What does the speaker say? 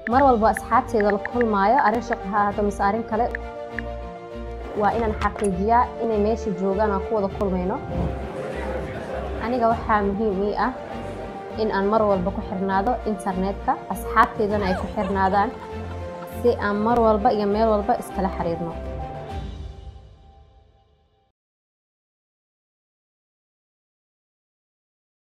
mar walba asxaabteeda la kulmaayo arrin shaqo ha ahaato mise arrin kale waa inaan xaqiijiyaa inay meesha joogaan aan ku wada kulmayno aniga waxaa muhiim ii ah in aan mar walba ku xirnaado internetka asxaabteedana ay ku xirnaadaan si aan mar walba iyo meel walba iskala xiriirno